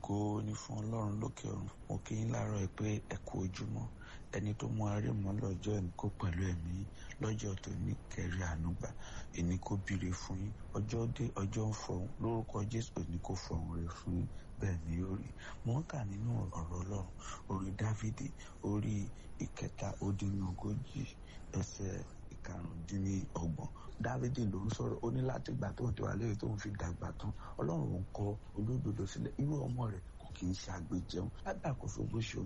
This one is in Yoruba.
ògo ni fún ọlọ́run lókè ọ̀run mo kí yín láàárọ̀ ẹ pé ẹ kú ojúmọ́ ẹni tó mú arí mọ́ lọ́jọ́ ẹni kó pẹ̀lú ẹ̀mí lọ́jọ́ tó ní kẹrí ànúgbà ẹni kó bire fún yín ọjọ́ dé ọjọ́ ń fọhùn lórúkọ jésù ẹni kó fọhùn rẹ̀ fún yín bẹ́ẹ̀ ni ó rí mo ń kà nínú ọ̀rọ̀ ọlọ́run orí dávidi orí ìkẹta ó dín ní ogójì ẹsẹ̀ ìkarùndínlọ́gbọ̀n dávidi ló ń sọ̀rọ̀ ó ní láti gbà tó ń tiwa lẹ́yìn tó ń fi dàgbà tán ọlọ́run ń kọ olódodo sílẹ̀ irú ọmọ rẹ̀ kò kì í ṣe àgbèjẹun lábẹ́ àkóso bó ṣe